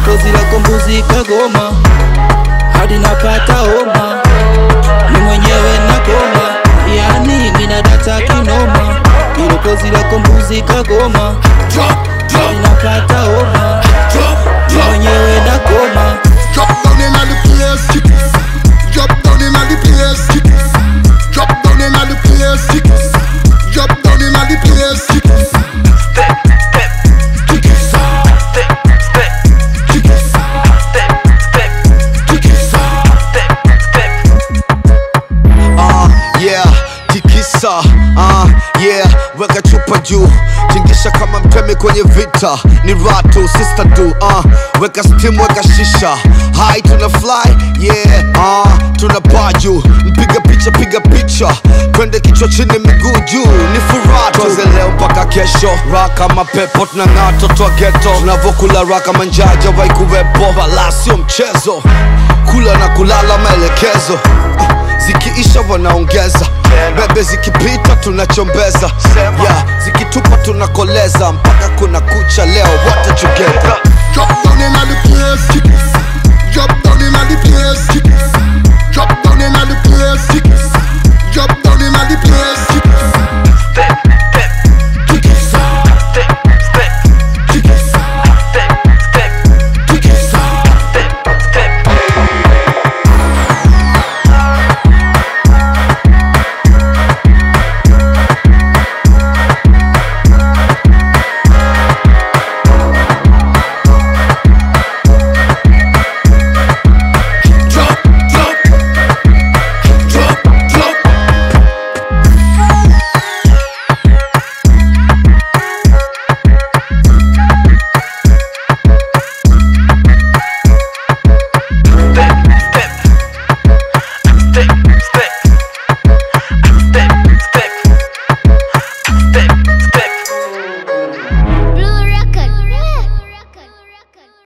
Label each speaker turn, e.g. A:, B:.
A: ilokozi lako mbuzi kagoma hadi napata homa ni mwenyewe nakoma yani mina data kinoma ilokozi lako mbuzi kagoma hadi napata homa ni mwenyewe nakoma
B: Drop down in the place, drop down in the place, drop down in the place, drop down in the place.
C: Step, step, step, step, step, step, step.
D: uh, yeah tikisa uh, yeah weka chupa juu tingisha kama mtemi kwenye vita ni ratu sister du uh, weka stim weka shisha hai tuna fly yeah uh, tuna paa juu mpiga picha piga picha twende kichwa chini miguu juu ni furaha tuanze leo mpaka kesho raka mapepo tunang'aa toto wa geto tunavyokula raka manjaja waikuwepo wala sio mchezo kula na kulala maelekezo uh, zikiisha wanaongeza bebe zikipita tunachombeza yeah, zikitupa tunakoleza mpaka kuna kucha leo wote together